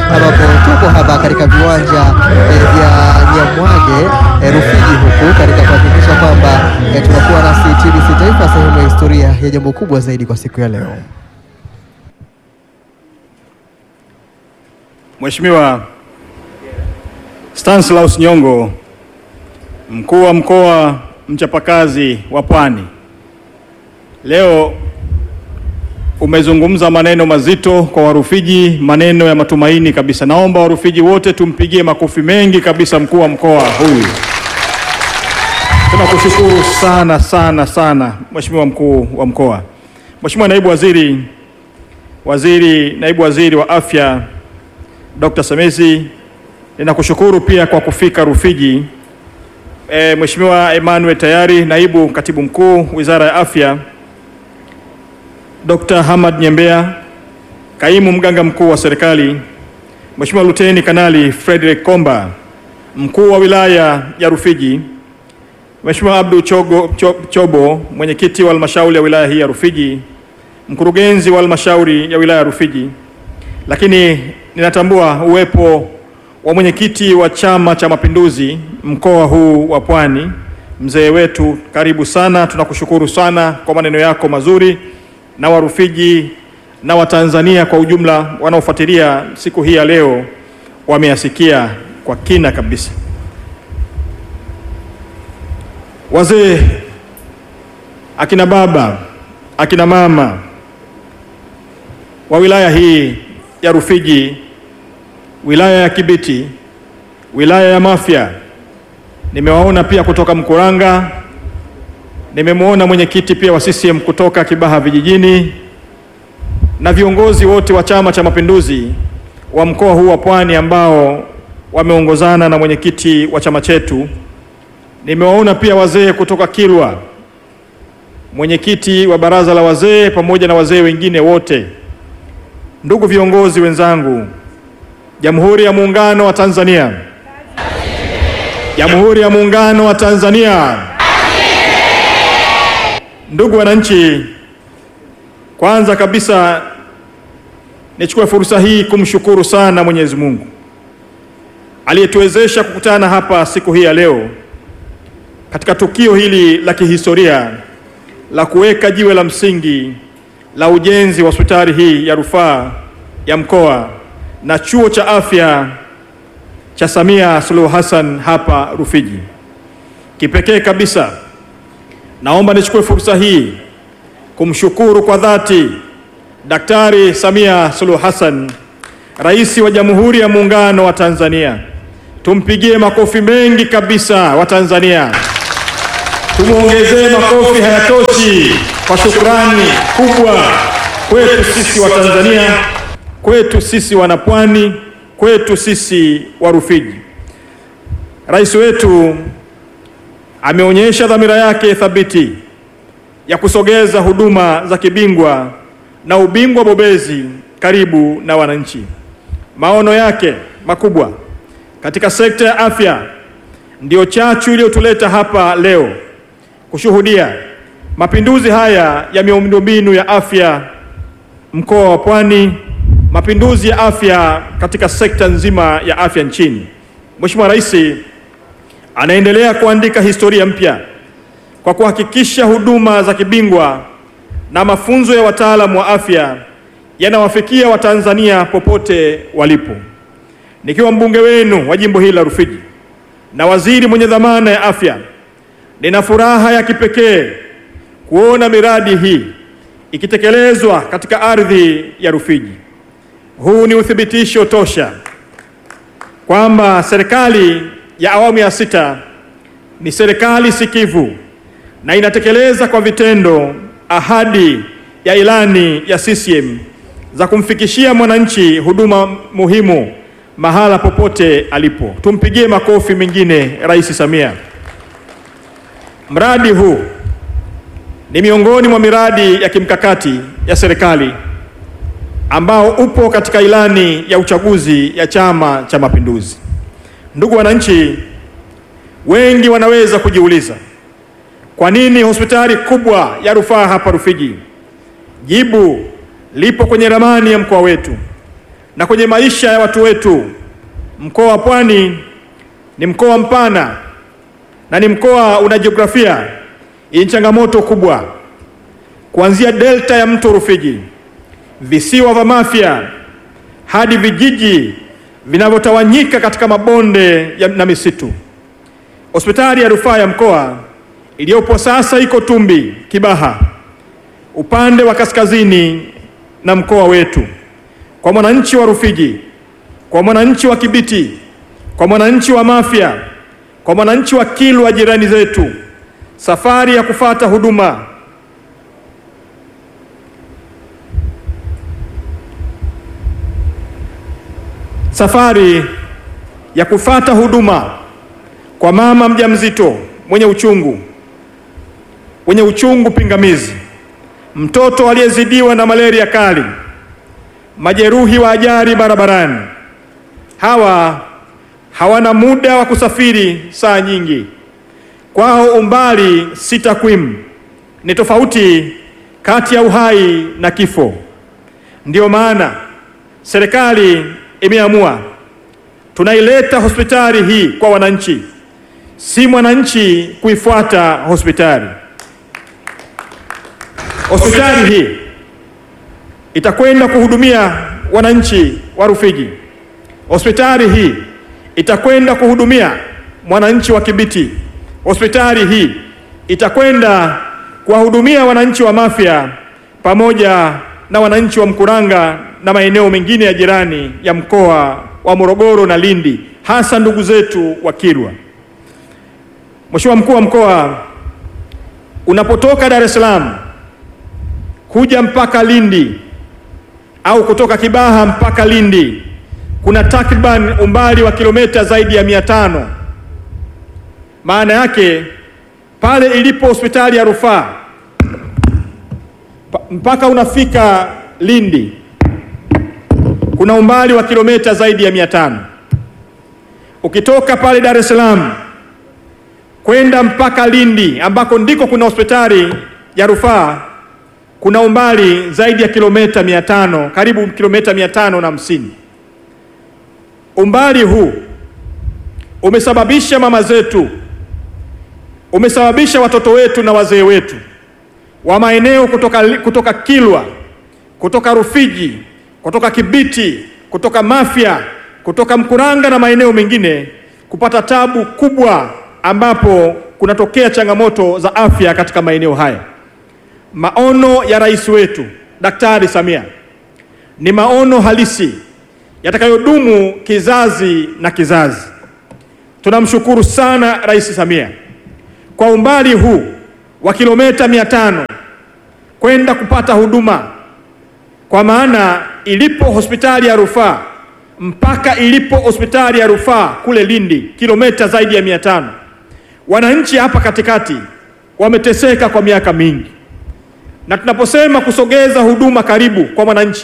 ambapo tuko hapa katika viwanja eh, vya Nyamwage eh, Rufiji huku katika kuhakikisha kwamba eh, tunakuwa nasi TBC Taifa, sehemu ya historia ya jambo kubwa zaidi kwa siku ya leo. Mheshimiwa Stanislaus Nyongo, mkuu wa mkoa mchapakazi wa Pwani, leo umezungumza maneno mazito kwa Warufiji, maneno ya matumaini kabisa. Naomba Warufiji wote tumpigie makofi mengi kabisa mkuu wa mkoa huyu. Tunakushukuru sana sana sana Mheshimiwa mkuu wa mkoa. Mheshimiwa naibu waziri, waziri naibu waziri wa afya Dr. Semesi, ninakushukuru pia kwa kufika Rufiji. E, Mheshimiwa Emmanuel Tayari, naibu katibu mkuu Wizara ya Afya, Dr. Hamad Nyembea, kaimu mganga mkuu wa serikali, Mheshimiwa Luteni Kanali Frederick Komba, mkuu wa wilaya ya Rufiji, Mheshimiwa Abdul Chogo, Cho, Chobo, mwenyekiti wa halmashauri ya wilaya hii ya Rufiji, mkurugenzi wa halmashauri ya wilaya ya Rufiji, lakini ninatambua uwepo wa mwenyekiti wa Chama cha Mapinduzi mkoa huu wa Pwani, mzee wetu, karibu sana. Tunakushukuru sana kwa maneno yako mazuri, na Warufiji na Watanzania kwa ujumla wanaofuatilia siku hii ya leo wameyasikia kwa kina kabisa. Wazee, akina baba, akina mama wa wilaya hii ya Rufiji, wilaya ya Kibiti, wilaya ya Mafia, nimewaona pia kutoka Mkuranga, nimemwona mwenyekiti pia wa CCM kutoka Kibaha vijijini na viongozi wote wa Chama cha Mapinduzi wa mkoa huu wa Pwani ambao wameongozana na mwenyekiti wa chama chetu. Nimewaona pia wazee kutoka Kilwa, mwenyekiti wa baraza la wazee pamoja na wazee wengine wote. Ndugu viongozi wenzangu, Jamhuri ya Muungano wa Tanzania, Jamhuri ya Muungano wa Tanzania. Ndugu wananchi, kwanza kabisa nichukue fursa hii kumshukuru sana Mwenyezi Mungu aliyetuwezesha kukutana hapa siku hii ya leo katika tukio hili la kihistoria la kuweka jiwe la msingi la ujenzi wa hospitali hii ya rufaa ya mkoa na chuo cha afya cha Samia Suluhu Hassan hapa Rufiji. Kipekee kabisa, naomba nichukue fursa hii kumshukuru kwa dhati Daktari Samia Suluhu Hassan, Rais wa Jamhuri ya Muungano wa Tanzania. Tumpigie makofi mengi kabisa wa Tanzania. Tumwongezee makofi, hayatoshi kwa shukrani kubwa kwetu sisi wa Tanzania, kwetu sisi wanapwani, kwetu sisi wa Rufiji. Rais wetu ameonyesha dhamira yake thabiti ya kusogeza huduma za kibingwa na ubingwa bobezi karibu na wananchi. Maono yake makubwa katika sekta ya afya ndiyo chachu iliyotuleta hapa leo kushuhudia mapinduzi haya ya miundombinu ya afya mkoa wa Pwani, mapinduzi ya afya katika sekta nzima ya afya nchini. Mheshimiwa Rais anaendelea kuandika historia mpya kwa kuhakikisha huduma za kibingwa na mafunzo ya wataalamu wa afya yanawafikia Watanzania popote walipo. Nikiwa mbunge wenu wa jimbo hili la Rufiji na waziri mwenye dhamana ya afya, nina furaha ya kipekee kuona miradi hii ikitekelezwa katika ardhi ya Rufiji. Huu ni uthibitisho tosha kwamba serikali ya awamu ya sita ni serikali sikivu na inatekeleza kwa vitendo ahadi ya ilani ya CCM za kumfikishia mwananchi huduma muhimu mahala popote alipo. Tumpigie makofi mengine Rais Samia. Mradi huu ni miongoni mwa miradi ya kimkakati ya serikali ambao upo katika ilani ya uchaguzi ya Chama cha Mapinduzi. Ndugu wananchi, wengi wanaweza kujiuliza kwa nini hospitali kubwa ya rufaa hapa Rufiji? Jibu lipo kwenye ramani ya mkoa wetu. na kwenye maisha ya watu wetu. Mkoa wa Pwani ni mkoa mpana na ni mkoa una jiografia yenye changamoto kubwa, kuanzia delta ya mto Rufiji, visiwa vya Mafia hadi vijiji vinavyotawanyika katika mabonde ya, na misitu. Hospitali ya rufaa ya mkoa iliyopo sasa iko Tumbi Kibaha, upande wa kaskazini na mkoa wetu. Kwa mwananchi wa Rufiji, kwa mwananchi wa Kibiti, kwa mwananchi wa Mafia, kwa mwananchi wa Kilwa, jirani zetu, safari ya kufata huduma safari ya kufata huduma kwa mama mjamzito mwenye uchungu mwenye uchungu pingamizi, mtoto aliyezidiwa na malaria kali, majeruhi wa ajali barabarani. Hawa hawana muda wa kusafiri saa nyingi, kwao umbali si takwimu, ni tofauti kati ya uhai na kifo. Ndiyo maana serikali imeamua tunaileta hospitali hii kwa wananchi, si mwananchi kuifuata hospitali. Hospitali hii itakwenda kuhudumia wananchi wa Rufiji. Hospitali hii itakwenda kuhudumia mwananchi wa Kibiti. Hospitali hii itakwenda kuwahudumia wananchi wa Mafia pamoja na wananchi wa Mkuranga na maeneo mengine ya jirani ya mkoa wa Morogoro na Lindi, hasa ndugu zetu wa Kilwa. Mheshimiwa Mkuu wa Mkoa, unapotoka Dar es Salaam kuja mpaka Lindi au kutoka Kibaha mpaka Lindi kuna takriban umbali wa kilomita zaidi ya mia tano. Maana yake pale ilipo hospitali ya rufaa mpaka unafika Lindi kuna umbali wa kilomita zaidi ya mia tano. Ukitoka pale Dar es Salaam kwenda mpaka Lindi ambako ndiko kuna hospitali ya rufaa kuna umbali zaidi ya kilomita mia tano, karibu kilomita mia tano na hamsini. Umbali huu umesababisha mama zetu, umesababisha watoto wetu na wazee wetu wa maeneo kutoka, kutoka Kilwa, kutoka Rufiji, kutoka Kibiti, kutoka Mafia, kutoka Mkuranga na maeneo mengine kupata tabu kubwa, ambapo kunatokea changamoto za afya katika maeneo haya. Maono ya rais wetu Daktari Samia ni maono halisi yatakayodumu kizazi na kizazi. Tunamshukuru sana Rais Samia kwa umbali huu wa kilomita mia tano kwenda kupata huduma, kwa maana ilipo hospitali ya rufaa mpaka ilipo hospitali ya rufaa kule Lindi kilomita zaidi ya mia tano. Wananchi hapa katikati wameteseka kwa miaka mingi na tunaposema kusogeza huduma karibu kwa mwananchi,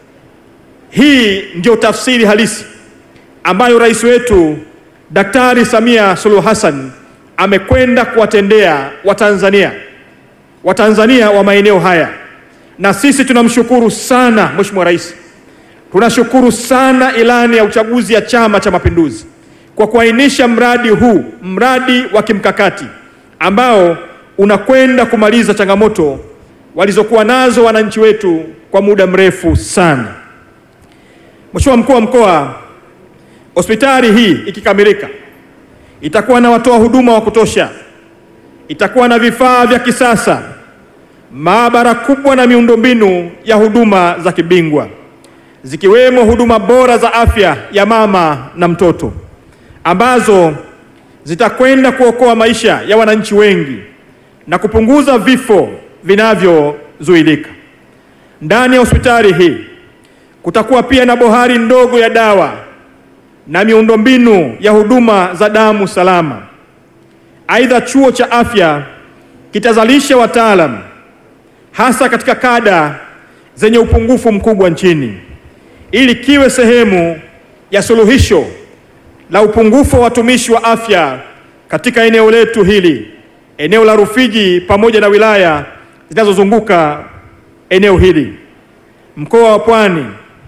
hii ndio tafsiri halisi ambayo rais wetu Daktari Samia Suluhu Hassan amekwenda kuwatendea Watanzania, Watanzania wa maeneo haya, na sisi tunamshukuru sana Mheshimiwa Rais. Tunashukuru sana ilani ya uchaguzi ya Chama cha Mapinduzi kwa kuainisha mradi huu, mradi wa kimkakati ambao unakwenda kumaliza changamoto walizokuwa nazo wananchi wetu kwa muda mrefu sana. Mheshimiwa Mkuu wa Mkoa, hospitali hii ikikamilika itakuwa na watoa huduma wa kutosha, itakuwa na vifaa vya kisasa, maabara kubwa na miundombinu ya huduma za kibingwa zikiwemo huduma bora za afya ya mama na mtoto ambazo zitakwenda kuokoa maisha ya wananchi wengi na kupunguza vifo vinavyozuilika. Ndani ya hospitali hii kutakuwa pia na bohari ndogo ya dawa na miundombinu ya huduma za damu salama. Aidha, chuo cha afya kitazalisha wataalamu hasa katika kada zenye upungufu mkubwa nchini ili kiwe sehemu ya suluhisho la upungufu wa watumishi wa afya katika eneo letu hili, eneo la Rufiji pamoja na wilaya zinazozunguka eneo hili. Mkoa wa Pwani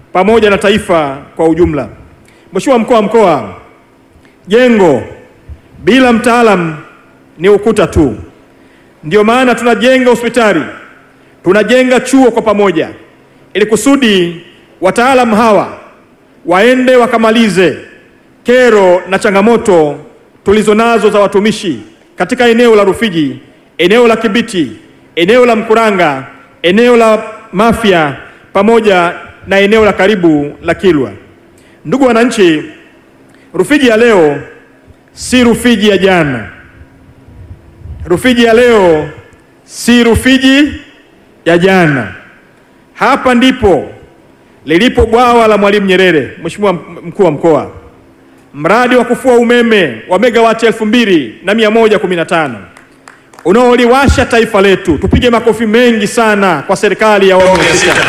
pamoja na taifa kwa ujumla. Mheshimiwa mkuu wa mkoa, jengo bila mtaalamu ni ukuta tu. Ndio maana tunajenga hospitali, tunajenga chuo kwa pamoja, ili kusudi wataalamu hawa waende wakamalize kero na changamoto tulizonazo za watumishi katika eneo la Rufiji, eneo la Kibiti, eneo la Mkuranga, eneo la Mafia pamoja na eneo la karibu la Kilwa. Ndugu wananchi, Rufiji ya leo si Rufiji ya jana. Rufiji ya leo si Rufiji ya jana. Hapa ndipo lilipo bwawa la Mwalimu Nyerere. Mheshimiwa mkuu wa mkoa, mradi wa kufua umeme wa megawati elfu mbili na mia moja kumi na tano unaoliwasha taifa letu. Tupige makofi mengi sana kwa serikali ya awamu ya sita.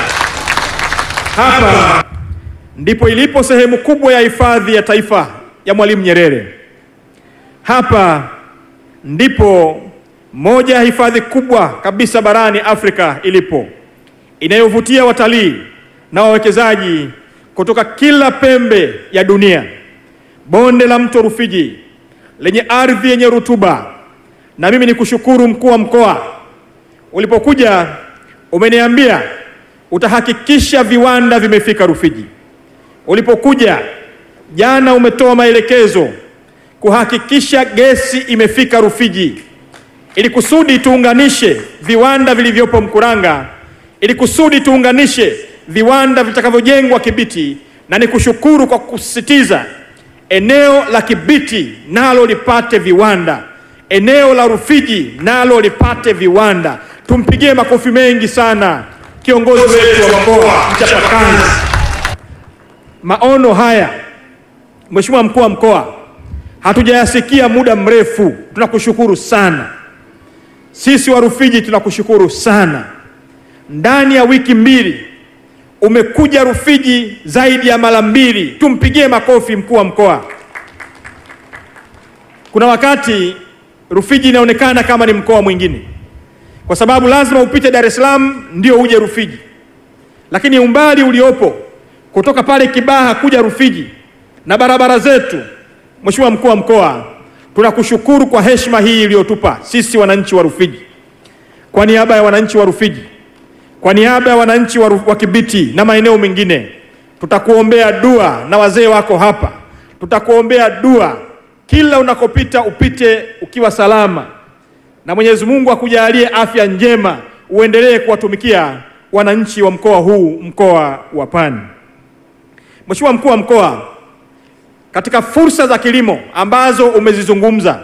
Hapa ndipo ilipo sehemu kubwa ya hifadhi ya taifa ya Mwalimu Nyerere. Hapa ndipo moja ya hifadhi kubwa kabisa barani Afrika ilipo, inayovutia watalii na wawekezaji kutoka kila pembe ya dunia. Bonde la mto Rufiji lenye ardhi yenye rutuba, na mimi ni kushukuru mkuu wa mkoa, ulipokuja umeniambia utahakikisha viwanda vimefika Rufiji. Ulipokuja jana umetoa maelekezo kuhakikisha gesi imefika Rufiji ili kusudi tuunganishe viwanda vilivyopo Mkuranga, ili kusudi tuunganishe viwanda vitakavyojengwa Kibiti, na nikushukuru kwa kusisitiza eneo la Kibiti nalo lipate viwanda, eneo la Rufiji nalo lipate viwanda. Tumpigie makofi mengi sana kiongozi wetu wa mkoa mchapakazi. Maono haya Mheshimiwa mkuu wa mkoa, hatujayasikia muda mrefu. Tunakushukuru sana. Sisi wa Rufiji tunakushukuru sana. Ndani ya wiki mbili umekuja Rufiji zaidi ya mara mbili. Tumpigie makofi mkuu wa mkoa. Kuna wakati Rufiji inaonekana kama ni mkoa mwingine, kwa sababu lazima upite Dar es Salaam ndio uje Rufiji, lakini umbali uliopo kutoka pale Kibaha kuja Rufiji na barabara zetu, Mheshimiwa mkuu wa mkoa, tunakushukuru kwa heshima hii iliyotupa sisi wananchi wa Rufiji. Kwa niaba ya wananchi wa Rufiji, kwa niaba ya wananchi wa, wa Kibiti na maeneo mengine, tutakuombea dua na wazee wako hapa, tutakuombea dua kila unakopita, upite ukiwa salama, na Mwenyezi Mungu akujalie afya njema, uendelee kuwatumikia wananchi wa mkoa huu, mkoa wa Pwani. Mheshimiwa mkuu wa mkoa, katika fursa za kilimo ambazo umezizungumza,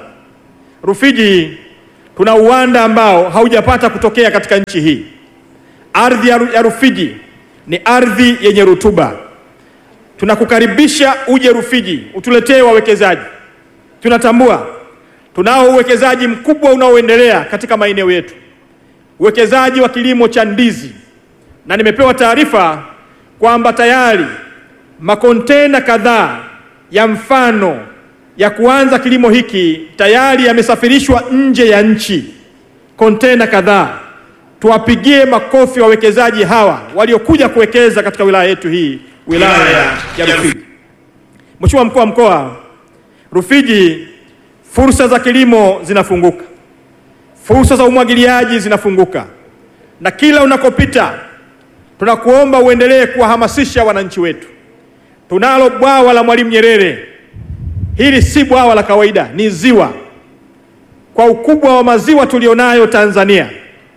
Rufiji tuna uwanda ambao haujapata kutokea katika nchi hii. Ardhi ya Rufiji ni ardhi yenye rutuba. Tunakukaribisha uje Rufiji utuletee wawekezaji. Tunatambua tunao uwekezaji mkubwa unaoendelea katika maeneo yetu, uwekezaji wa kilimo cha ndizi, na nimepewa taarifa kwamba tayari makontena kadhaa ya mfano ya kuanza kilimo hiki tayari yamesafirishwa nje ya nchi, kontena kadhaa. Tuwapigie makofi wawekezaji hawa waliokuja kuwekeza katika wilaya yetu hii, wilaya ya Rufiji. Mheshimiwa mkuu wa mkoa, Rufiji fursa za kilimo zinafunguka, fursa za umwagiliaji zinafunguka, na kila unakopita tunakuomba uendelee kuwahamasisha wananchi wetu. Tunalo bwawa la Mwalimu Nyerere. Hili si bwawa la kawaida, ni ziwa. Kwa ukubwa wa maziwa tulionayo Tanzania,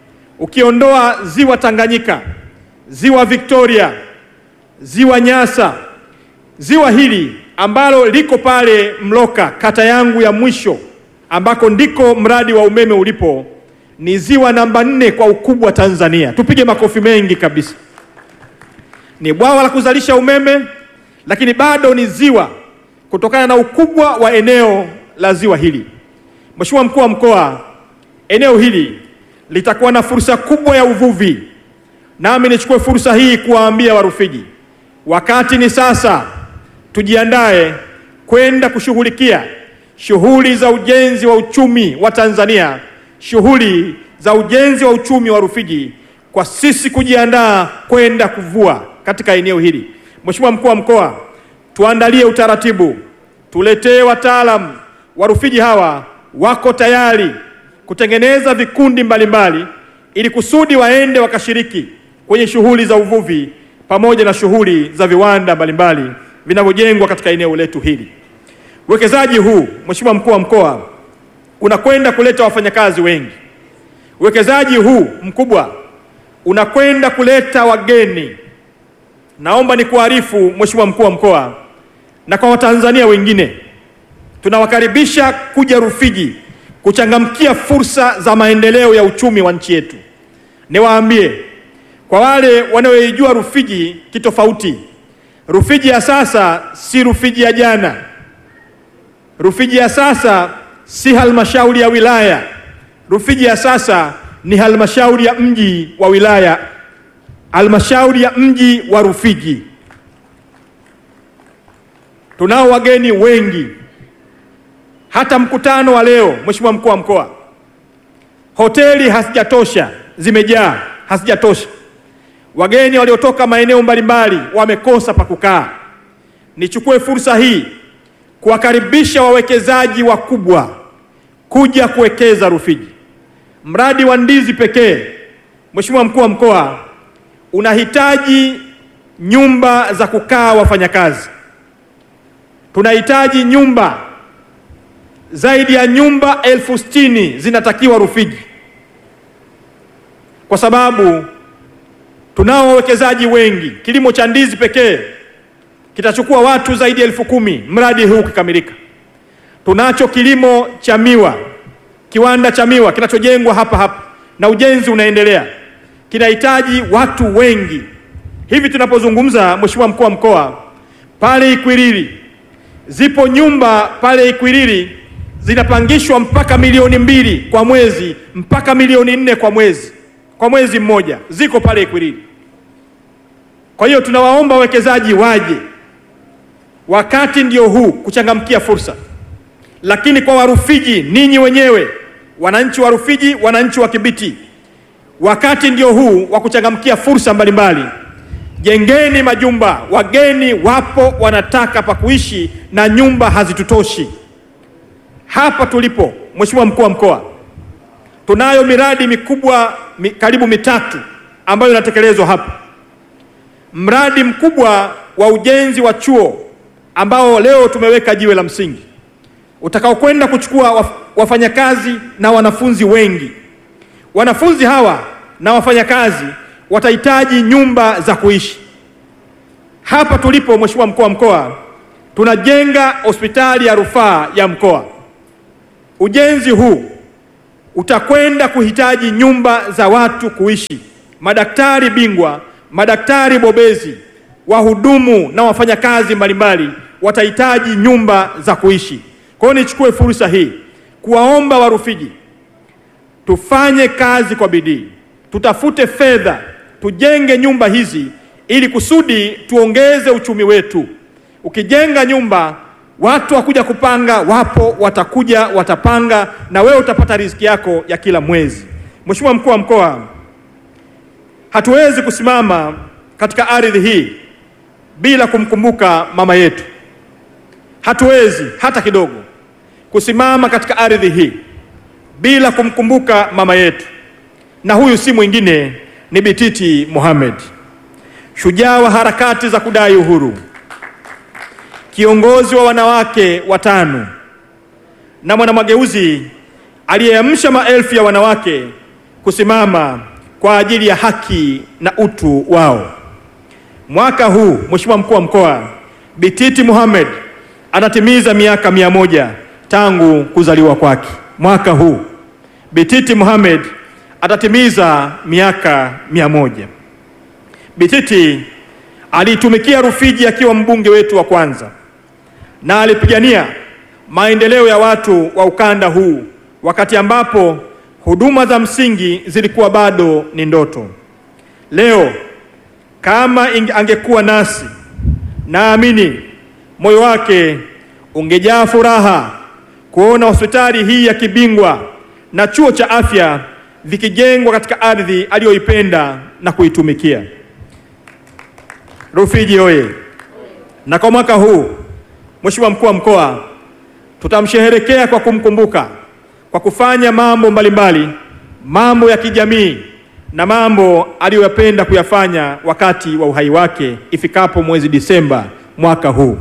ukiondoa ziwa Tanganyika, ziwa Victoria, ziwa Nyasa, ziwa hili ambalo liko pale Mloka, kata yangu ya mwisho, ambako ndiko mradi wa umeme ulipo, ni ziwa namba nne kwa ukubwa Tanzania. Tupige makofi mengi kabisa. Ni bwawa la kuzalisha umeme, lakini bado ni ziwa kutokana na ukubwa wa eneo la ziwa hili. Mheshimiwa mkuu wa mkoa, eneo hili litakuwa na fursa kubwa ya uvuvi, nami nichukue fursa hii kuwaambia Warufiji, wakati ni sasa, tujiandae kwenda kushughulikia shughuli za ujenzi wa uchumi wa Tanzania, shughuli za ujenzi wa uchumi wa Rufiji, kwa sisi kujiandaa kwenda kuvua katika eneo hili. Mheshimiwa mkuu wa mkoa, tuandalie utaratibu, tuletee wataalamu wa Rufiji. Hawa wako tayari kutengeneza vikundi mbalimbali ili kusudi waende wakashiriki kwenye shughuli za uvuvi pamoja na shughuli za viwanda mbalimbali vinavyojengwa katika eneo letu hili. Uwekezaji huu Mheshimiwa mkuu wa mkoa unakwenda kuleta wafanyakazi wengi. Uwekezaji huu mkubwa unakwenda kuleta wageni. Naomba nikuarifu Mheshimiwa mkuu wa mkoa na kwa Watanzania wengine, tunawakaribisha kuja Rufiji kuchangamkia fursa za maendeleo ya uchumi wa nchi yetu. Niwaambie kwa wale wanaoijua Rufiji kitofauti, Rufiji ya sasa si Rufiji ya jana. Rufiji ya sasa si halmashauri ya wilaya. Rufiji ya sasa ni halmashauri ya mji wa wilaya, halmashauri ya mji wa Rufiji. Tunao wageni wengi, hata mkutano wa leo, Mheshimiwa mkuu wa mkoa, hoteli hazijatosha, zimejaa, hazijatosha. Wageni waliotoka maeneo mbalimbali wamekosa pa kukaa. Nichukue fursa hii kuwakaribisha wawekezaji wakubwa kuja kuwekeza Rufiji. Mradi wa ndizi pekee, Mheshimiwa mkuu wa mkoa, unahitaji nyumba za kukaa wafanyakazi. Tunahitaji nyumba zaidi ya nyumba elfu sitini zinatakiwa Rufiji, kwa sababu tunao wawekezaji wengi. Kilimo cha ndizi pekee kitachukua watu zaidi ya elfu kumi mradi huu ukikamilika. Tunacho kilimo cha miwa, kiwanda cha miwa kinachojengwa hapa hapa na ujenzi unaendelea, kinahitaji watu wengi. Hivi tunapozungumza, Mheshimiwa mkuu wa mkoa, pale Ikwiriri zipo nyumba pale Ikwiriri zinapangishwa mpaka milioni mbili kwa mwezi mpaka milioni nne kwa mwezi, kwa mwezi mmoja, ziko pale Ikwiriri. Kwa hiyo tunawaomba wawekezaji waje, wakati ndio huu kuchangamkia fursa. Lakini kwa Warufiji, ninyi wenyewe wananchi wa Rufiji, wananchi wa Kibiti, wakati ndio huu wa kuchangamkia fursa mbalimbali. Jengeni majumba, wageni wapo wanataka pa kuishi na nyumba hazitutoshi. Hapa tulipo, Mheshimiwa mkuu wa mkoa, tunayo miradi mikubwa mi, karibu mitatu ambayo inatekelezwa hapa. Mradi mkubwa wa ujenzi wa chuo ambao leo tumeweka jiwe la msingi utakaokwenda kuchukua waf, wafanyakazi na wanafunzi wengi. Wanafunzi hawa na wafanyakazi watahitaji nyumba za kuishi. Hapa tulipo, Mheshimiwa mkuu wa mkoa, tunajenga hospitali ya rufaa ya mkoa. Ujenzi huu utakwenda kuhitaji nyumba za watu kuishi, madaktari bingwa, madaktari bobezi, wahudumu na wafanyakazi mbalimbali watahitaji nyumba za kuishi. Kwa hiyo nichukue fursa hii kuwaomba Warufiji tufanye kazi kwa bidii, tutafute fedha, tujenge nyumba hizi ili kusudi tuongeze uchumi wetu. Ukijenga nyumba, watu wakuja kupanga wapo, watakuja watapanga, na wewe utapata riziki yako ya kila mwezi. Mheshimiwa mkuu wa mkoa, hatuwezi kusimama katika ardhi hii bila kumkumbuka mama yetu. Hatuwezi hata kidogo kusimama katika ardhi hii bila kumkumbuka mama yetu, na huyu si mwingine ni Bititi Mohamed, shujaa wa harakati za kudai uhuru, kiongozi wa wanawake watano na mwanamageuzi aliyeamsha maelfu ya wanawake kusimama kwa ajili ya haki na utu wao. Mwaka huu Mheshimiwa mkuu wa mkoa, Bititi Mohamed anatimiza miaka mia moja tangu kuzaliwa kwake. Mwaka huu Bititi Mohamed atatimiza miaka mia moja. Bititi aliitumikia Rufiji akiwa mbunge wetu wa kwanza na alipigania maendeleo ya watu wa ukanda huu wakati ambapo huduma za msingi zilikuwa bado ni ndoto. Leo kama angekuwa nasi, naamini moyo wake ungejaa furaha kuona hospitali hii ya kibingwa na chuo cha afya vikijengwa katika ardhi aliyoipenda na kuitumikia. Rufiji oye! Na kwa mwaka huu, Mheshimiwa Mkuu wa Mkoa, tutamsherehekea kwa kumkumbuka kwa kufanya mambo mbalimbali, mambo ya kijamii na mambo aliyoyapenda kuyafanya wakati wa uhai wake ifikapo mwezi Disemba mwaka huu.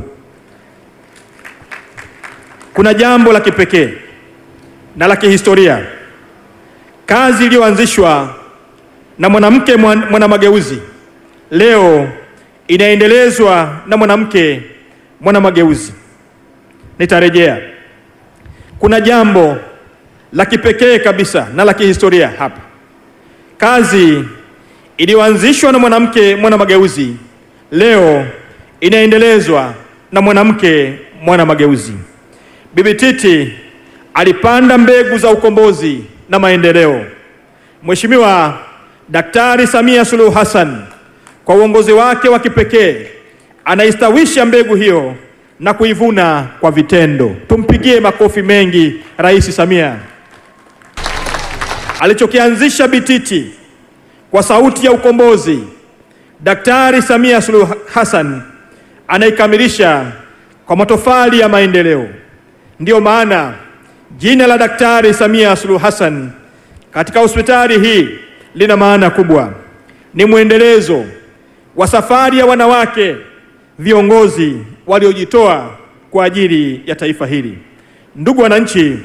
Kuna jambo la kipekee na la kihistoria, kazi iliyoanzishwa na mwanamke mwanamageuzi leo inaendelezwa na mwanamke mwanamageuzi. Nitarejea, kuna jambo la kipekee kabisa na la kihistoria hapa. Kazi iliyoanzishwa na mwanamke mwanamageuzi leo inaendelezwa na mwanamke mwanamageuzi. Bibi Titi alipanda mbegu za ukombozi na maendeleo. Mheshimiwa Daktari Samia Suluhu Hassan kwa uongozi wake wa kipekee anaistawisha mbegu hiyo na kuivuna kwa vitendo. Tumpigie makofi mengi Rais Samia. Alichokianzisha Bititi kwa sauti ya ukombozi, Daktari Samia Suluhu Hassan anaikamilisha kwa matofali ya maendeleo. Ndiyo maana jina la Daktari Samia Suluhu Hassan katika hospitali hii lina maana kubwa. Ni mwendelezo wa safari ya wanawake viongozi waliojitoa kwa ajili ya taifa hili. Ndugu wananchi,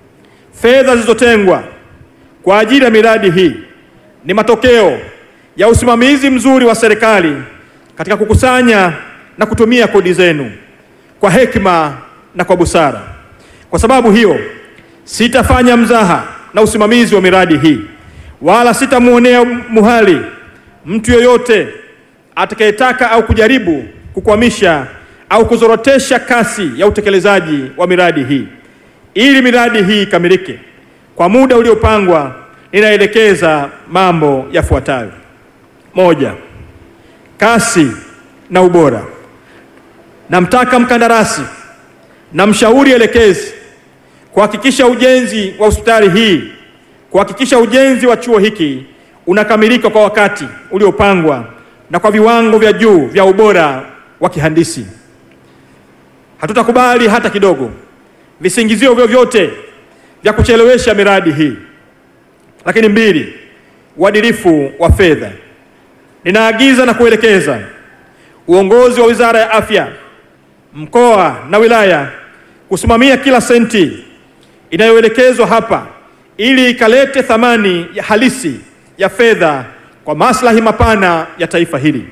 fedha zilizotengwa kwa ajili ya miradi hii ni matokeo ya usimamizi mzuri wa serikali katika kukusanya na kutumia kodi zenu kwa hekima na kwa busara. Kwa sababu hiyo, sitafanya mzaha na usimamizi wa miradi hii wala sitamwonea muhali mtu yoyote atakayetaka au kujaribu kukwamisha au kuzorotesha kasi ya utekelezaji wa miradi hii. Ili miradi hii ikamilike kwa muda uliopangwa, ninaelekeza mambo yafuatayo: moja, kasi na ubora. Namtaka mkandarasi na mshauri elekezi kuhakikisha ujenzi wa hospitali hii, kuhakikisha ujenzi wa chuo hiki unakamilika kwa wakati uliopangwa na kwa viwango vya juu vya ubora wa kihandisi. Hatutakubali hata kidogo visingizio vyovyote vya kuchelewesha miradi hii. Lakini mbili, uadilifu wa fedha. Ninaagiza na kuelekeza uongozi wa Wizara ya Afya, mkoa na wilaya kusimamia kila senti inayoelekezwa hapa ili ikalete thamani ya halisi ya fedha kwa maslahi mapana ya taifa hili.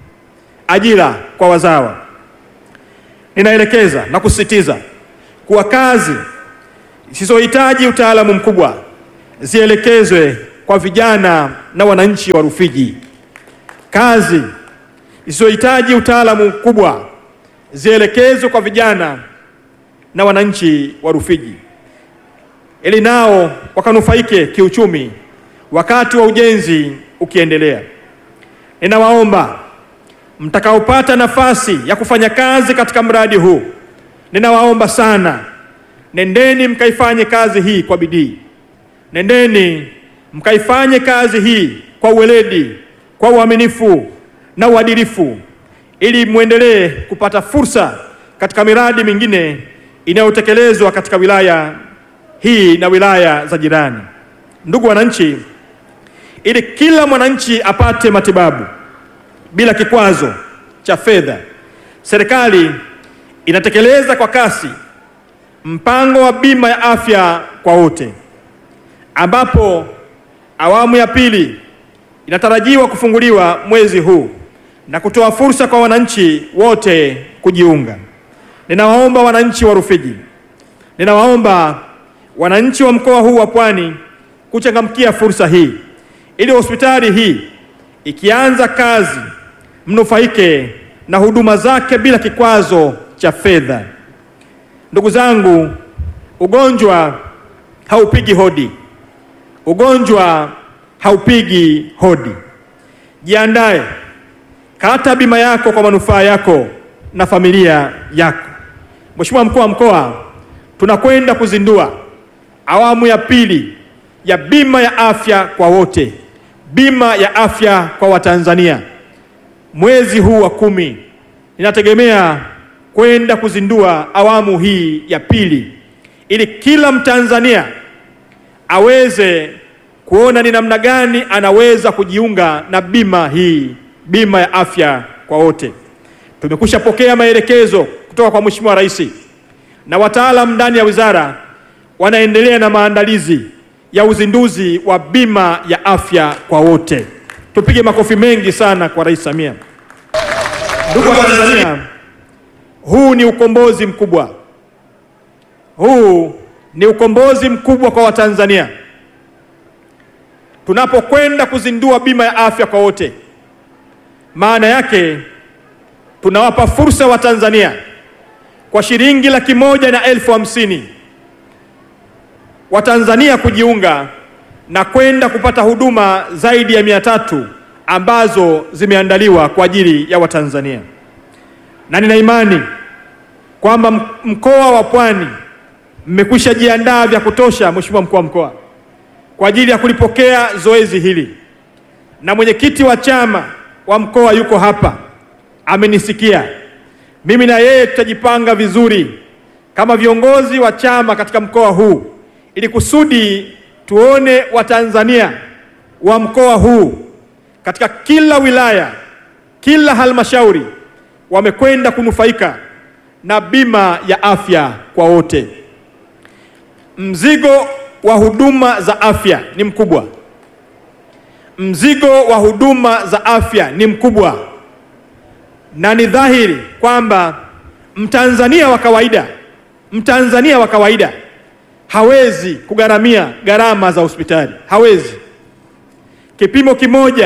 Ajira kwa wazawa. Ninaelekeza na kusisitiza kuwa kazi zisizohitaji utaalamu mkubwa zielekezwe kwa vijana na wananchi wa Rufiji. Kazi zisizohitaji utaalamu mkubwa zielekezwe kwa vijana na wananchi wa Rufiji ili nao wakanufaike kiuchumi wakati wa ujenzi ukiendelea. Ninawaomba mtakaopata nafasi ya kufanya kazi katika mradi huu, ninawaomba sana, nendeni mkaifanye kazi hii kwa bidii, nendeni mkaifanye kazi hii kwa uweledi, kwa uaminifu na uadilifu, ili mwendelee kupata fursa katika miradi mingine inayotekelezwa katika wilaya hii na wilaya za jirani. Ndugu wananchi, ili kila mwananchi apate matibabu bila kikwazo cha fedha, serikali inatekeleza kwa kasi mpango wa bima ya afya kwa wote, ambapo awamu ya pili inatarajiwa kufunguliwa mwezi huu na kutoa fursa kwa wananchi wote kujiunga. Ninawaomba wananchi wa Rufiji, ninawaomba wananchi wa mkoa huu wa Pwani kuchangamkia fursa hii ili hospitali hii ikianza kazi mnufaike na huduma zake bila kikwazo cha fedha. Ndugu zangu, ugonjwa haupigi hodi, ugonjwa haupigi hodi. Jiandae, kata bima yako kwa manufaa yako na familia yako. Mheshimiwa Mkuu wa Mkoa, tunakwenda kuzindua awamu ya pili ya bima ya afya kwa wote, bima ya afya kwa Watanzania mwezi huu wa kumi ninategemea kwenda kuzindua awamu hii ya pili ili kila Mtanzania aweze kuona ni namna gani anaweza kujiunga na bima hii, bima ya afya kwa wote. Tumekwisha pokea maelekezo kutoka kwa Mheshimiwa Rais na wataalamu ndani ya wizara wanaendelea na maandalizi ya uzinduzi wa bima ya afya kwa wote. Tupige makofi mengi sana kwa Rais Samia. Ndugu wa Tanzania, huu ni ukombozi mkubwa, huu ni ukombozi mkubwa kwa Watanzania tunapokwenda kuzindua bima ya afya kwa wote. Maana yake tunawapa fursa Watanzania kwa shilingi laki moja na elfu hamsini Watanzania kujiunga na kwenda kupata huduma zaidi ya mia tatu ambazo zimeandaliwa kwa ajili ya Watanzania, na nina imani kwamba mkoa wa Pwani mmekwisha jiandaa vya kutosha, Mheshimiwa mkuu wa mkoa, kwa ajili ya kulipokea zoezi hili, na mwenyekiti wa chama wa mkoa yuko hapa, amenisikia mimi na yeye tutajipanga vizuri kama viongozi wa chama katika mkoa huu ili kusudi tuone Watanzania wa mkoa huu katika kila wilaya, kila halmashauri wamekwenda kunufaika na bima ya afya kwa wote. Mzigo wa huduma za afya ni mkubwa, mzigo wa huduma za afya ni mkubwa, na ni dhahiri kwamba Mtanzania wa kawaida, Mtanzania wa kawaida hawezi kugharamia gharama za hospitali, hawezi. Kipimo kimoja,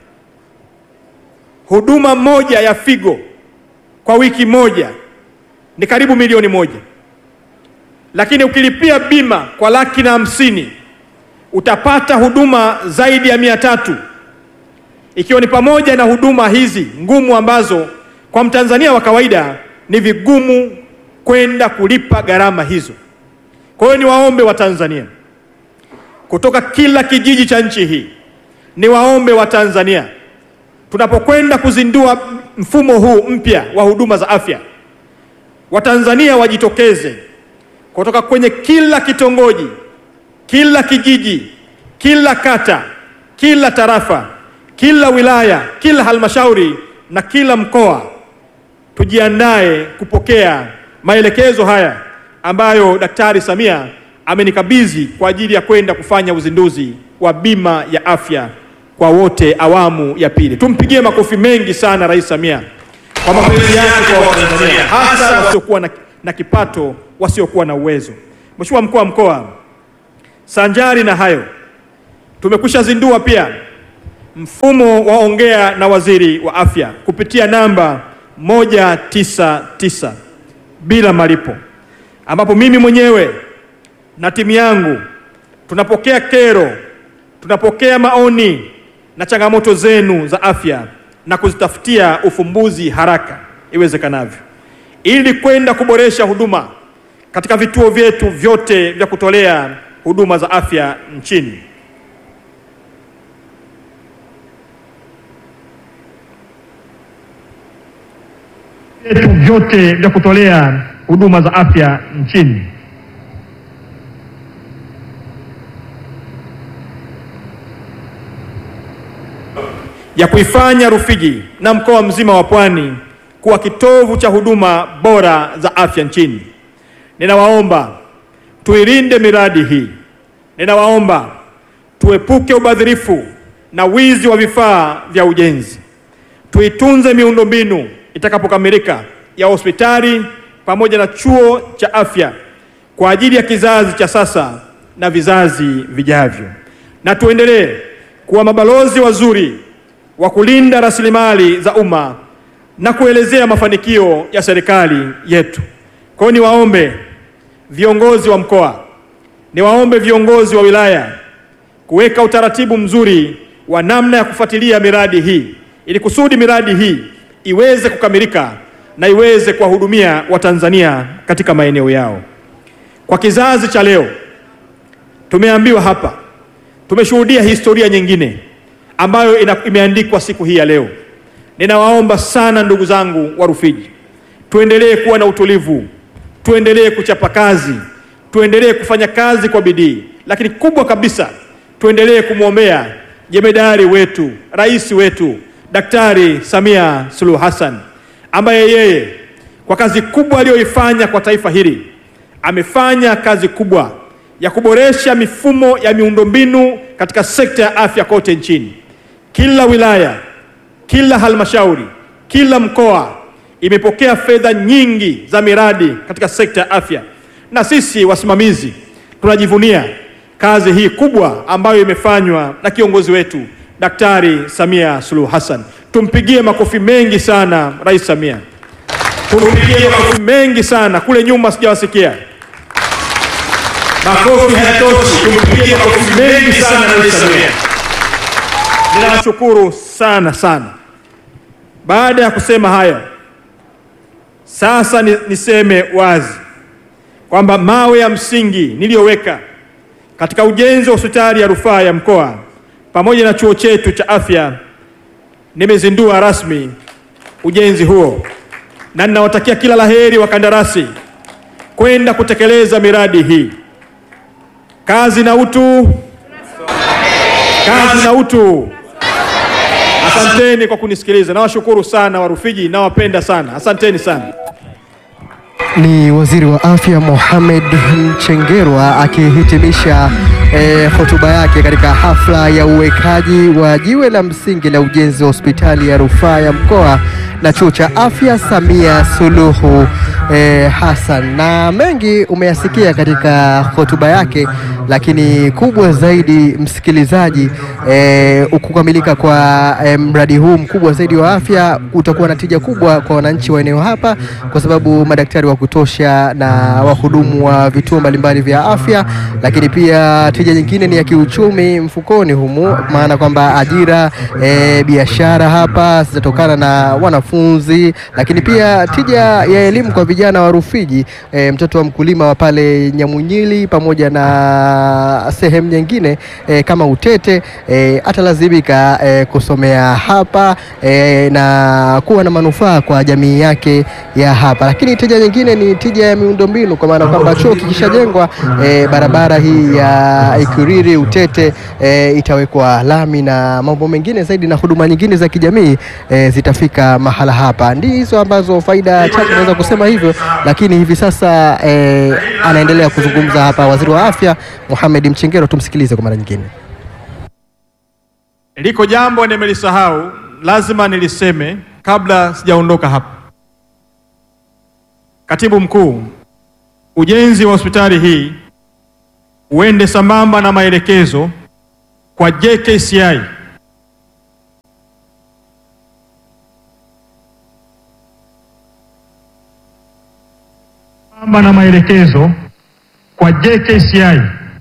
huduma moja ya figo kwa wiki moja ni karibu milioni moja, lakini ukilipia bima kwa laki na hamsini utapata huduma zaidi ya mia tatu ikiwa ni pamoja na huduma hizi ngumu ambazo kwa Mtanzania wa kawaida ni vigumu kwenda kulipa gharama hizo. Kwa hiyo niwaombe Watanzania kutoka kila kijiji cha nchi hii, niwaombe Watanzania tunapokwenda kuzindua mfumo huu mpya wa huduma za afya, Watanzania wajitokeze kutoka kwenye kila kitongoji, kila kijiji, kila kata, kila tarafa, kila wilaya, kila halmashauri na kila mkoa, tujiandae kupokea maelekezo haya ambayo Daktari Samia amenikabidhi kwa ajili ya kwenda kufanya uzinduzi wa bima ya afya kwa wote awamu ya pili. Tumpigie makofi mengi sana Rais Samia kwa mapenzi yake kwa Watanzania, hasa wasiokuwa na, na kipato, wasiokuwa na uwezo. Mheshimiwa mkuu wa mkoa, sanjari na hayo, tumekwisha zindua pia mfumo wa ongea na waziri wa afya kupitia namba moja tisa tisa bila malipo ambapo mimi mwenyewe na timu yangu tunapokea kero, tunapokea maoni na changamoto zenu za afya na kuzitafutia ufumbuzi haraka iwezekanavyo, ili kwenda kuboresha huduma katika vituo vyetu vyote vya kutolea huduma za afya nchini. vyetu vyote vya kutolea huduma za afya nchini. ya kuifanya Rufiji na mkoa mzima wa Pwani kuwa kitovu cha huduma bora za afya nchini. Ninawaomba tuilinde miradi hii. Ninawaomba tuepuke ubadhirifu na wizi wa vifaa vya ujenzi. Tuitunze miundombinu itakapokamilika ya hospitali pamoja na chuo cha afya kwa ajili ya kizazi cha sasa na vizazi vijavyo, na tuendelee kuwa mabalozi wazuri wa kulinda rasilimali za umma na kuelezea mafanikio ya serikali yetu. Kwa hiyo niwaombe viongozi wa mkoa, niwaombe viongozi wa wilaya kuweka utaratibu mzuri wa namna ya kufuatilia miradi hii ili kusudi miradi hii iweze kukamilika na iweze kuwahudumia Watanzania katika maeneo yao. Kwa kizazi cha leo, tumeambiwa hapa, tumeshuhudia historia nyingine ambayo ina, imeandikwa siku hii ya leo. ninawaomba sana ndugu zangu wa Rufiji, tuendelee kuwa na utulivu, tuendelee kuchapa kazi, tuendelee kufanya kazi kwa bidii, lakini kubwa kabisa tuendelee kumwombea jemedari wetu, rais wetu Daktari Samia Suluhu Hassan ambaye yeye kwa kazi kubwa aliyoifanya kwa taifa hili amefanya kazi kubwa ya kuboresha mifumo ya miundombinu katika sekta ya afya kote nchini. Kila wilaya, kila halmashauri, kila mkoa imepokea fedha nyingi za miradi katika sekta ya afya, na sisi wasimamizi tunajivunia kazi hii kubwa ambayo imefanywa na kiongozi wetu Daktari Samia Suluhu Hassan. Tumpigie makofi mengi sana Rais Samia, tumpigie makofi mengi sana. Kule nyuma sijawasikia makofi, hayatoshi. Tumpigie makofi mengi sana Rais Samia. Ninawashukuru sana sana. Baada ya kusema haya, sasa ni, niseme wazi kwamba mawe ya msingi niliyoweka katika ujenzi wa hospitali ya rufaa ya mkoa pamoja na chuo chetu cha afya, nimezindua rasmi ujenzi huo, na ninawatakia kila laheri wakandarasi kwenda kutekeleza miradi hii. Kazi na utu, kazi na utu. Asanteni kwa kunisikiliza, nawashukuru sana Warufiji, nawapenda sana, asanteni sana. Ni Waziri wa Afya Mohamed Mchengerwa akihitimisha eh, hotuba yake katika hafla ya uwekaji wa jiwe la msingi la ujenzi wa hospitali ya rufaa ya mkoa na chuo cha afya Samia Suluhu eh, Hassan. Na mengi umeyasikia katika hotuba yake, lakini kubwa zaidi msikilizaji, eh, kukamilika kwa eh, mradi huu mkubwa zaidi wa afya utakuwa na tija kubwa kwa wananchi wa eneo hapa, kwa sababu madaktari wa kutosha na wahudumu wa vituo mbalimbali vya afya, lakini pia tija nyingine ni ya kiuchumi mfukoni humu, maana kwamba ajira e, biashara hapa zitatokana na wanafunzi, lakini pia tija ya elimu kwa vijana wa Rufiji. E, mtoto wa mkulima wa pale Nyamunyili pamoja na sehemu nyingine e, kama Utete e, atalazimika e, kusomea hapa e, na kuwa na manufaa kwa jamii yake ya hapa, lakini tija nyingine ni tija ya miundombinu kwa maana kwamba chuo kikishajengwa e, barabara hii ya Ikuriri Utete e, itawekwa lami na mambo mengine zaidi na huduma nyingine za kijamii e, zitafika mahala hapa. Ndizo ambazo faida chache naweza kusema hivyo, lakini hivi sasa e, anaendelea kuzungumza hapa waziri wa afya Mohamed Mchengerwa. Tumsikilize kwa mara nyingine. Liko jambo nimelisahau, lazima niliseme kabla sijaondoka hapa. Katibu Mkuu, ujenzi wa hospitali hii uende sambamba na maelekezo kwa JKCI sambamba na maelekezo kwa JKCI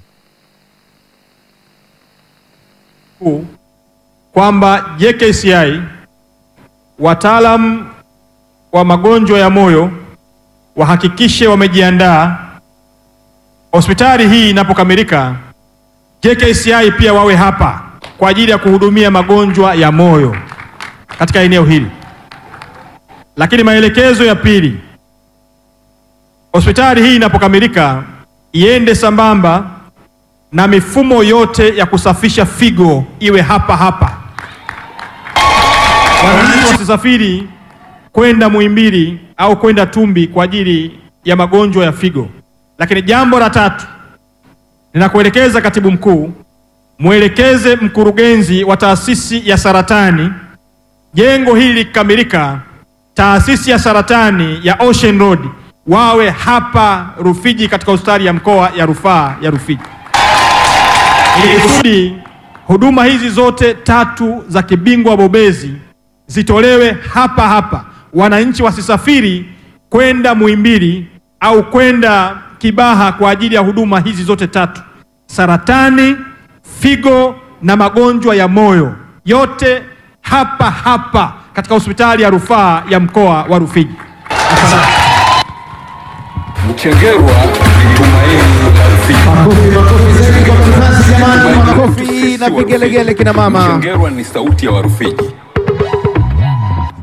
Kuu, kwamba JKCI wataalam wa magonjwa ya moyo wahakikishe wamejiandaa hospitali hii inapokamilika, JKCI pia wawe hapa kwa ajili ya kuhudumia magonjwa ya moyo katika eneo hili. Lakini maelekezo ya pili, hospitali hii inapokamilika iende sambamba na mifumo yote ya kusafisha figo iwe hapa hapa. Wananchi wasisafiri kwenda Muhimbili au kwenda Tumbi kwa ajili ya magonjwa ya figo. Lakini jambo la tatu, ninakuelekeza katibu mkuu, mwelekeze mkurugenzi wa taasisi ya saratani, jengo hili likikamilika, taasisi ya saratani ya Ocean Road wawe hapa Rufiji katika hospitali ya mkoa ya rufaa ya Rufiji, ili kusudi huduma hizi zote tatu za kibingwa bobezi zitolewe hapa hapa, wananchi wasisafiri kwenda Muhimbili au kwenda Kibaha kwa ajili ya huduma hizi zote tatu: saratani, figo na magonjwa ya moyo, yote hapa hapa katika hospitali ya rufaa ya mkoa wa Rufiji. Asante. Mchengerwa ni tumaini la Rufiji. Makofi na vigelegele kina mama. Mchengerwa ni sauti ya Warufiji.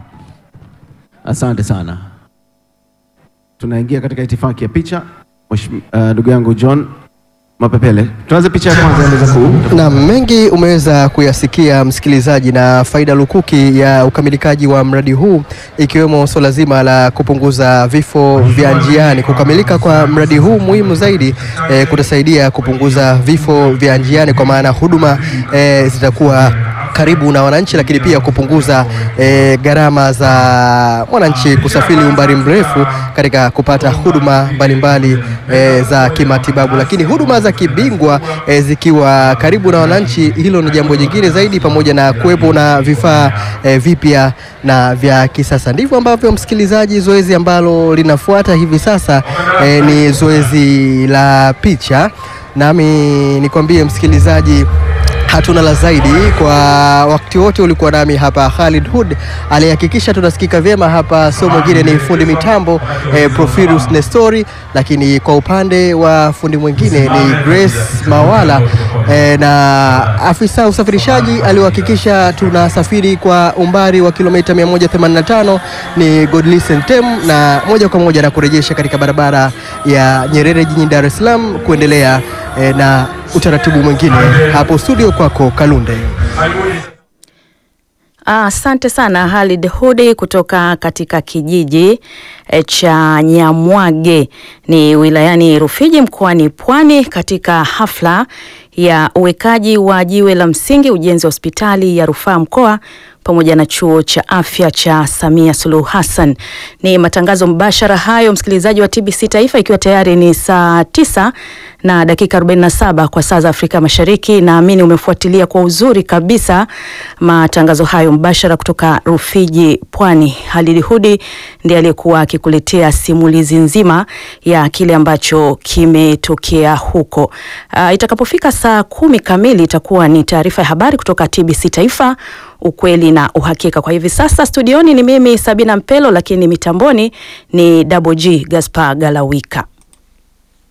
Asante sana. Tunaingia katika itifaki ya picha. Mheshimiwa uh, ndugu yangu John Mapepele, tuanze picha ya kwanza ya meza kuu. Na mengi umeweza kuyasikia msikilizaji, na faida lukuki ya ukamilikaji wa mradi huu ikiwemo suala zima la kupunguza vifo vya njiani. Kukamilika kwa mradi huu muhimu zaidi eh, kutasaidia kupunguza vifo vya njiani, kwa maana huduma eh, zitakuwa karibu na wananchi, lakini pia kupunguza eh, gharama za mwananchi kusafiri umbali mrefu katika kupata huduma mbalimbali eh, za kimatibabu, lakini huduma za kibingwa eh, zikiwa karibu na wananchi, hilo ni jambo jingine zaidi, pamoja na kuwepo na vifaa eh, vipya na vya kisasa. Ndivyo ambavyo msikilizaji, zoezi ambalo linafuata hivi sasa eh, ni zoezi la picha, nami nikwambie msikilizaji hatuna la zaidi kwa wakati wote. Ulikuwa nami hapa Khalid Hood, aliyehakikisha tunasikika vyema hapa, sio mwingine ni fundi mitambo eh, Profirus Nestori, lakini kwa upande wa fundi mwingine ni Grace Mawala eh, na afisa usafirishaji aliohakikisha tunasafiri kwa umbali wa kilomita 185 ni Godlisten Tem, na moja kwa moja na kurejesha katika barabara ya Nyerere jijini Dar es Salaam kuendelea eh, na utaratibu mwingine hapo studio kwako Kalunde. Asante sana Halid Hudi kutoka katika kijiji eh, cha Nyamwage ni wilayani Rufiji mkoani Pwani katika hafla ya uwekaji wa jiwe la msingi ujenzi wa hospitali ya rufaa mkoa pamoja na chuo cha afya cha Samia Suluhu Hassan. Ni matangazo mbashara hayo, msikilizaji wa TBC Taifa, ikiwa tayari ni saa tisa na dakika 47 kwa saa za Afrika Mashariki. Naamini umefuatilia kwa uzuri kabisa matangazo hayo mbashara kutoka Rufiji, Pwani. Halidi Hudi ndiye aliyekuwa akikuletea simulizi nzima ya kile ambacho kimetokea huko. Uh, itakapofika saa kumi kamili itakuwa ni taarifa ya habari kutoka TBC Taifa ukweli na uhakika. Kwa hivi sasa studioni ni mimi Sabina Mpelo, lakini mitamboni ni Double G Gaspar Galawika.